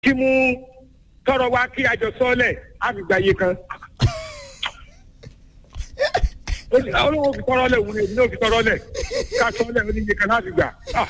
kí mú tọrọ wa kí àjọ sọ́ọ̀lẹ̀ àgbègbè ayé kan. olówó fi tọrọ lẹ̀ wúni èmi náà fi tọrọ lẹ̀ ká sọ́ọ̀lẹ̀ oníye kan láti gbà. Ah.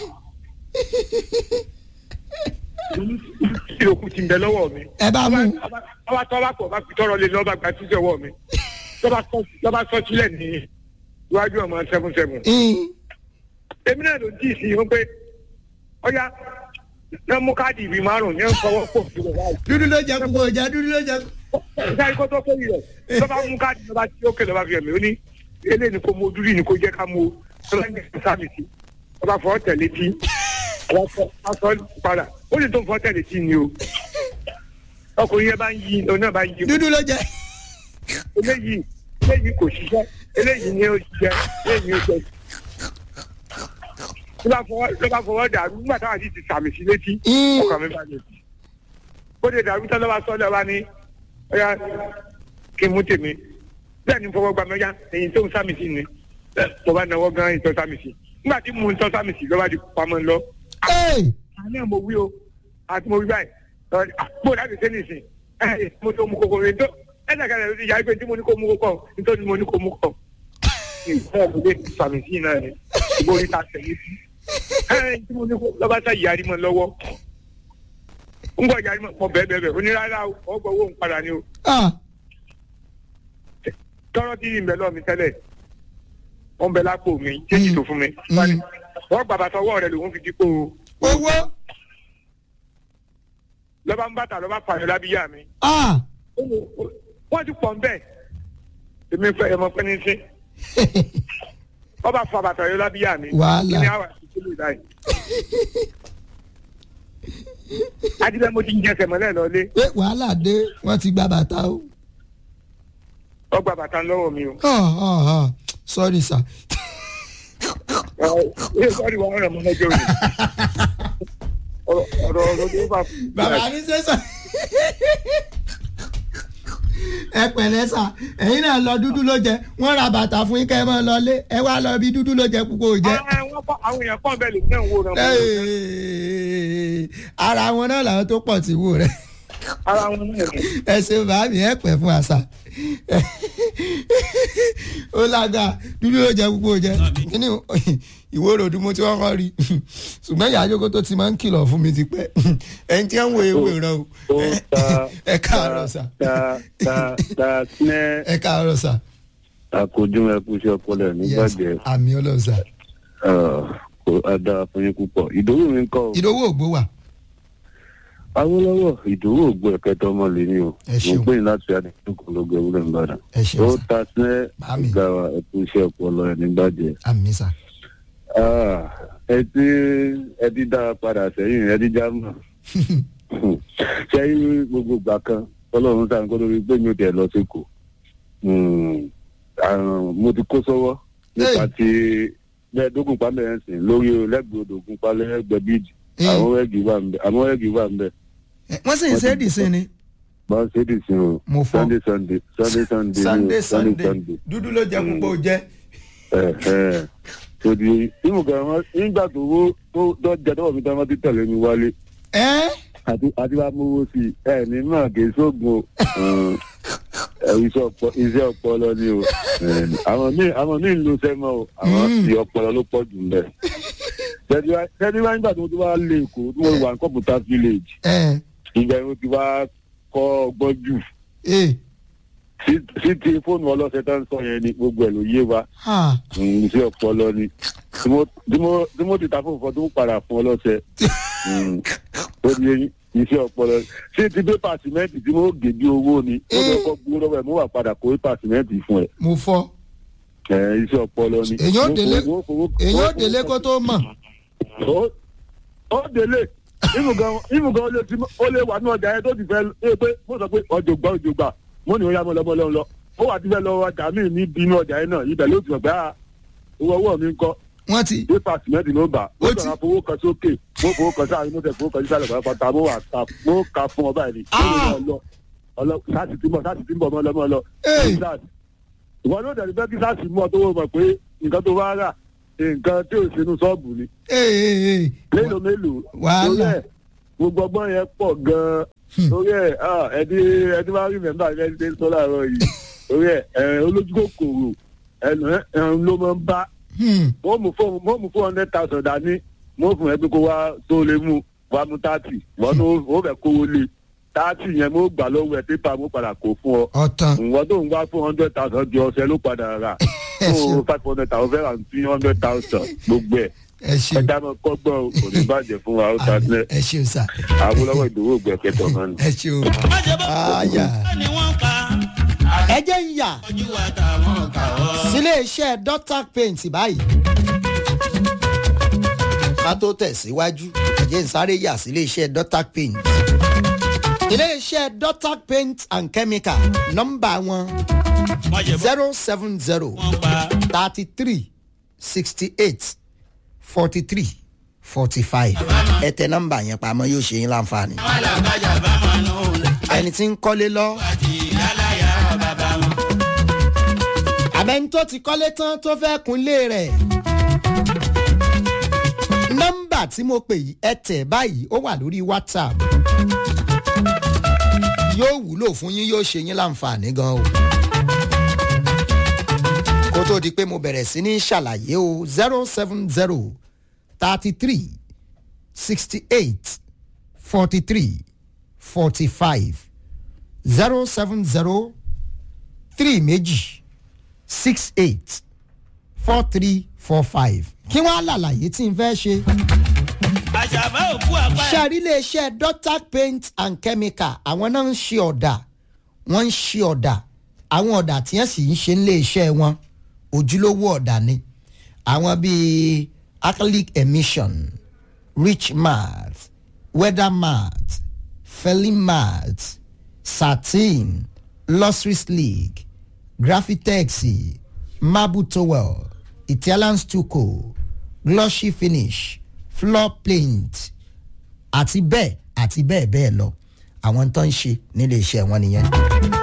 ìlòkù ti ń bẹ lọ́wọ́ mi. ẹ bá mú ọba tọ́ bá pọ̀ bá fi tọrọ lé lọ́ba gba títí ọwọ́ mi. lọ́ba sọ sílẹ̀ ní iwájú ọmọ seven seven. in èmi náà ló ń tíì sí i wọn pé ọyá náà mú káàdì ìbí márùn ní ọkọ̀ pọ̀ sí ọ̀gá yìí. dúdú ló jẹ kúkú ọjà dúdú ló jẹ kúkú. sáré kó tó fẹ́ yìí rẹ̀ lọ́ba mú káàdì lọ́ba tí ó kẹ́ lọ́ba fi ẹ̀mí ó ní eléyìí ni kò mú ojúrí ni kò jẹ́ ká mú o lọ́ba ń gbé sáàmì sí ọba fọ́ tẹ̀lé tí ọba fọ́ aṣọ padà ó lè tó fọ́ tẹ̀lé tí ni o ọkùnrin yẹn bá ń yí ọ náà bá ń yí dúdú ló jẹ. eléyìí eléyìí kò ṣiṣẹ́ eléyìí ni ó ṣiṣẹ́ eléyìí ni ó ṣiṣẹ́ ló bá fọwọ́ ló bá fọwọ́ dàrú nígbà táwọn àti ti sàmì sí létí in ọkàn mi balẹ̀ bó de dàrú tán lọ́wọ́ sọ́lẹ̀ wa ní ọ̀yà kí n mú tèmi bẹ́ẹ̀ ni fọwọ́ gba mẹ́yà èyí tó ń sàmì sí ni mo bá náwó gan ìtọ́ sàmì sí nígbà tí mo ń tọ́ sàmì sí lọ́wọ́ di pamọ́ lọ. ee àní ẹ̀ mo wí o àti mo wí báyìí bó láti ṣe nìsín ẹ mo tó mú kókó rẹ tó ẹ dàgbà rẹ ìyá ìpè tí mo ní kó mú kókó nítorí mo ní kó mú kókó. ìfẹ́ mi lè sàmì sí náà ni ìbò orí ta tẹ̀lé sí ẹ tí mo ní kó lọ́ba sá yarí mọ́ lọ́wọ́ ń gbọ́ yarí mọ́ bẹ́ẹ̀ bẹ́ẹ̀ bẹ́ẹ̀ onírárá o ọgbà owó ń padà ni o ah tọrọ tí ń bẹ lọ mi tẹ́lẹ̀ wọn ń bẹ lápò mi jẹjì tó fún mi wọn gbàgbà tọwọ́ rẹ̀ lòun fi dípò owó lọba ń bàtà lọba fàyọ lábíyá mi ah wọn ti pọ̀ ń bẹ èmi fẹ́ ẹmọ pẹ ní sí ọba fà bàtà yọ lábíyá mi Wàhálà. ní àwọn àti kílò ìdáyìí. adilẹ mo ti ń jẹsẹ mọ́lẹ̀ lọlé pé wàhálà dé wọn ti gba bàtà o. ọgbà bàtà lọ́wọ́ mi o. Ah, ah, ah. sorry sir. ẹ sọ́ọ́rì wọn rẹ̀ mọ́ lọ́jọ́ òní. ọ̀rọ̀ ọ̀rọ̀ ọ̀rọ̀ tó bá fún mi. bàbá mi ṣe sọ. ẹ pẹ̀lẹ́ sà ẹ̀yin náà lọ dúdú ló jẹ wọ́n ra bàtà fún yín kẹ́ ẹ máa lọlé ẹ wá lọ bí dúdú ló jẹ púpọ̀ jẹ. Ah, wọ́n kọ́- àwọn èèyàn kọ́ bẹ́ẹ̀ lè ní ìwò rẹ̀ mọ́. Ẹ́ẹ̀, ara wọn náà làwọn tó pọ̀ tí wò rẹ̀ ara wọn náà ni. ẹ ṣe bàámi ẹ pẹ́ fún àṣà ó lága dúdú ló jẹ púpọ̀ jẹ kíní ìwé ròdù mo ti wọ́n kọ́ rí ṣùgbọ́n ìyá àjọkọ́ tó ti máa ń kìlọ̀ fún mi ti pẹ́ ẹni tí wọ́n ń wo ewé rẹ o ó ta ẹ káàárọ̀ sà ta ta ta sinẹ ẹ káàárọ̀ sà àkójú ẹkú iṣẹ́ ọpọlọ ẹ nígbàjẹ àmì ọlọ́sà kò ada fún yín púpọ̀ ìdòwú mi ń kọ́ o. ìdówó ògbó wà Awólọ́wọ̀ ìdòwú ògbó ẹ̀kẹta ọmọ lè ní o Ẹ ṣeun. mo pè ní láti àdínkù lọ́gọ̀ ewúrẹ́ nìbàdàn. ẹ ó ṣeun sà ta sinẹ Màámi. ìgbà ẹkú iṣẹ́ ọpọlọ ẹ nígbàjẹ. àmì sà ẹ tí ẹ ti dá padà sẹ́yìn ẹ ti já mọ̀. sẹ́yìn gbogbo ìgbà kan ọlọ́run sáà ń kó lórí pé mi ò tẹ̀ lọ sí kò mo ti kó sọ́wọ́ nípa ti mẹ́ẹ̀ẹ́dógún pálẹ̀ ẹ̀ sìn lórí lẹ́gbẹ̀ẹ́ odògùn pálẹ̀ ẹgbẹ́ bíìdì Ee. àwọn ẹ̀gì wà ń bẹ àwọn ẹ̀gì wà ń bẹ Ẹ, wọ́n sì ń ṣe é dì sí ni bá ń ṣe é dì sí o Mo fọ́. sunday sunday sunday sunday ni sunday o, sunday dúdú ló jẹ púpọ̀ jẹ ẹ ẹ tòdì ìmù kan wọn nígbà tó wó tó dọ́jà tọwọ́ mi tán wọ́n ti tẹ̀lé mi wálé ẹ àti àti wàá mówó sí i ẹ ní mọ̀ kì í sóògùn o ẹ iṣẹ́ ọpọ- iṣẹ́ ọpọlọ ni o ẹ, àwọn míì àwọn míì ń lo sẹ́mọ̀ o àwọn Mm. ti ọpọlọ ló pọ̀ jù lẹ̀ tẹ́tí wá nígbà tó ti wá lé èkó tí mo wà ní kọ́pútà village ẹ ìgbà yẹn mo ti wá kọ́ ọgbọ́n jù ẹ sí sí ti fóònù ọlọ́sẹ̀ tó ń sọ yẹn ni gbogbo ẹ̀ ló yé wa ha Mm, iṣẹ́ ọpọlọ ni tí mo tí mo tí mo ti ta fún nǹkan tó ń padà fún ọlọ́sẹ̀ Mm, ó di eyín iṣẹ́ ọpọlọ ṣé ti pépà sìmẹ́ǹtì tí mo gé bí owó ni ó lọ kọ́ gbówó lọ́wọ́ ẹ̀ mo wà padà kó pépà sìmẹ́ǹtì fún ẹ̀ mo fọ́ ẹ̀ iṣẹ́ ọpọlọ ni. Èyàn ó Mo délé- fowó- fowó- èyí ó fowó- délé kó tó mọ̀ ó ó délé ìmùgàn ìmùgàn ó lè ti ó lè wà ní ọjà yẹn tó ti fẹ́ ẹ pé mo sọ pé ọjọ́ gbà ọjọ́ gbà mo ní ó yá mo lọ mo lọ lọ ó wà ti fẹ́ lọ ọjà míì ní bínú ọjà yẹn náà ibẹ̀ ló ti mọ̀ pé ah owó ọwọ́ mi ń kọ́ wọ́n ti pépà sìmẹ́ntì ló bà Ó ó ti- sọ̀rọ̀ fowó kan sókè mo fowó kan sáà mo tẹ̀ fowó kan sísàlẹ̀ pàápàá mo wà ká mo kà fún ọba ẹ̀ ní Ah! ọlọ ọlọ sáàsì tí ń bọ̀ sáàsì tí ń bọ̀ mọ́ lọ́mọ́ lọ Hey! sáàsì ìwọ ló dẹ̀ fẹ́ kí sáàsì mú ọ tó wọ́n mọ̀ pé nǹkan tó bá rà nǹkan tí ò sínú ṣọ́ọ̀bù ni ee mélòó mélòó Wàhálà. lórí ẹ̀ gbogbo ọgbọ́n yẹn pọ̀ gan-an torí ẹ̀ ah, ẹni ẹni máa rí mẹ́mbà ẹni tẹ́ ń sọ láàárọ̀ yìí torí ẹ̀ ẹ̀ olójú kòkòrò ẹnu ẹ̀ ló máa ń bá Hmm. mo mú fún mo mú fún hundred thousand dání mo fún ẹ pé kó wá tó lè mú wá mú thirty wọn ní o fẹ́ kówó lé thirty yẹn mo gbà lọ́wọ́ ẹ pépà mo padà kó fún ọ ọ̀tàn ìwọ́n tó ń wá fún hundred thousand di ọ̀sẹ̀ ló padà rà Ẹ ṣeun. fún five hundred thousand fẹ́ràn three hundred thousand gbogbo ẹ̀ ẹ ṣeun ẹja náà kọ́gbọ́n o kò ní bàjẹ́ fún wa ó ta sílẹ̀ ẹ ṣeun sà àwọn olówó ìdòwò gbẹ̀kẹ́tọ̀ náà ni. ẹ ṣeun àyà ni wọ́n pa ẹ jẹ́ ń yà ojú wa táwọn kà ọ́. sílé iṣẹ́ dotac paint báyìí. ká tó tẹ̀síwájú ẹ̀jẹ̀ ń sáré yà sílé iṣẹ́ dotac paint. ilé iṣẹ́ dotac paint and chemical nọ́mbà wọn wọ́n ṣe bọ́ zero seven zero wọ́n pa thirty three sixty eight forty three forty five ẹ tẹ nọ́mbà yẹn pamọ́ yóò ṣe yín láǹfààní. wọn làbájá bá wọn nù ẹni tí ń kọ́lé lọ àti yálàyà bàbá wọn. àbẹ́ni tó ti kọ́lé tán tó fẹ́ kunlé rẹ̀. nọ́mbà tí mo pè yìí ẹ tẹ̀ báyìí ó wà lórí whatsapp yóò wúlò fún yín yóò ṣe yín láǹfààní gan o. kó tó di pé mo bẹ̀rẹ̀ sí ní ṣàlàyé o zero seven zero thirty three sixty eight forty three forty five zero seven zero three méjì six eight four three four five kí wọ́n á làlàyé tí n fẹ́ ṣe. àṣàbá òkú àpá ẹ̀. ṣàrí iléeṣẹ́ dotac paint and chemical àwọn náà ń ṣe ọ̀dà wọ́n ń ṣe ọ̀dà àwọn ọ̀dà tí wọ́n sì ń ṣe iléeṣẹ́ wọn ojúlówó ọ̀dà ni àwọn bíi acrylic emission rich mat weather mat felling mat satin lustrous sleek graphitex marble towel italian stucco glossy finish floor paint àti bẹ́ẹ̀ àti bẹ́ẹ̀ bẹ́ẹ̀ lọ àwọn tó ń ṣe nílé iṣẹ́ wọn nìyẹn.